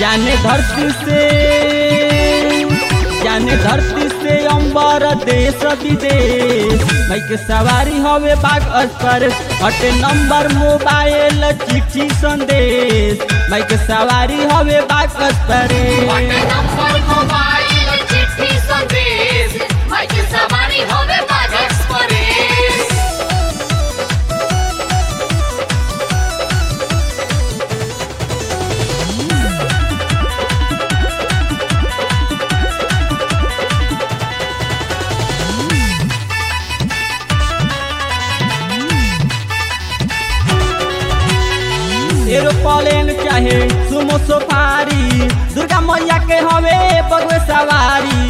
जाने धरती से जाने धरती से अंबर देश विदेश बाइक सवारी हवे बाग अस्तर हटे नंबर मोबाइल चिट्ठी संदेश बाइक सवारी हवे बाग अस्तर हटे नंबर मोबाइल चिट्ठी संदेश बाइक सवारी होवे बाग एक्सप्रेस एरोप्लेन चाहे सुमो सफारी दुर्गा मैया के हवे बगवे सवारी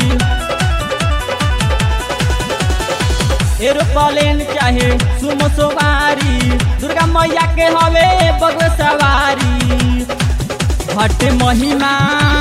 एरोप्लेन चाहे सुमो सवारी दुर्गा मैया के हवे बगवे सवारी हट महिमा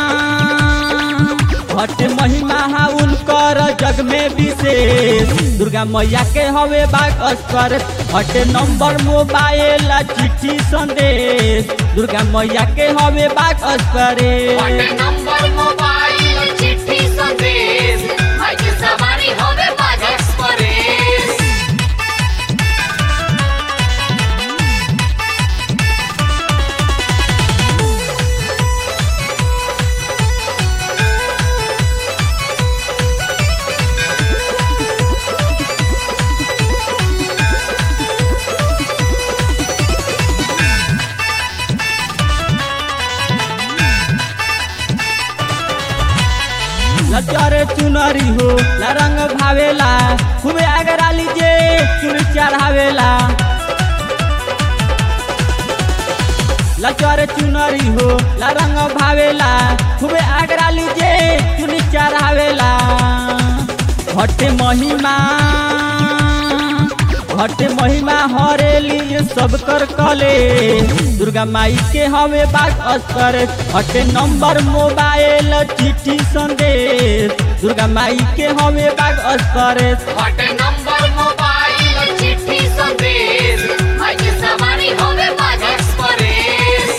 हट महिमा हा उनकर जग में विशेष दुर्गा मैया के हवे बाग अस्कर हट नंबर मोबाइल चिट्ठी संदेश दुर्गा मैया के हवे बाग अस्कर हटे नंबर मोबाइल चिट्ठी संदेश बाइक सवारी होवे बाग एक्सप्रेस लचरे चुनरी हो ला रंग भावेला खूबे आगरा लीजे चुन चढ़ावेला लचरे चुनरी हो ला रंग भावेला खूबे आगरा लीजे चुन चढ़ावेला हटे महिमा हटे महिमा हरेली सब कर कले दुर्गा माई के हवे बाग अस्तर हटे नंबर मोबाइल चिट्ठी संदेश दुर्गा माई के हवे बाग अस्तर हटे नंबर मोबाइल चिट्ठी संदेश बाइक सवारी होवे बाग एक्सप्रेस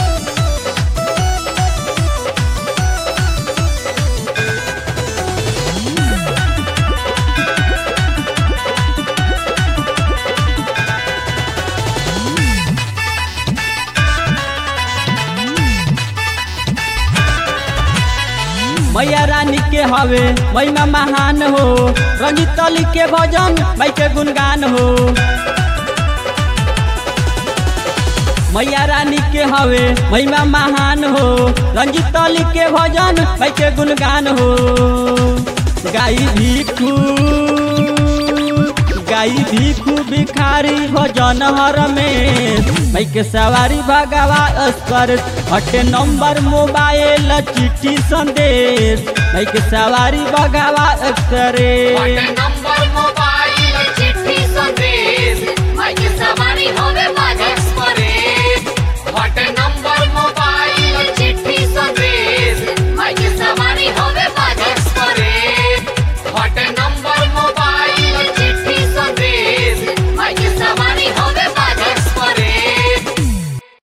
मैया रानी के हवे महिमा महान हो रंजित अली के भजन माई के गुणगान हो मैया रानी के हवे महिमा महान हो रंजित अली के भजन माई के गुणगान हो गाई भिखू गाई भिखू भिखारी भजन हर में माई के सवारी भगवा अस्कर हटे नंबर मोबाइल चिट्ठी संदेश माई के सवारी भगवा अस्कर हटे नंबर मोबाइल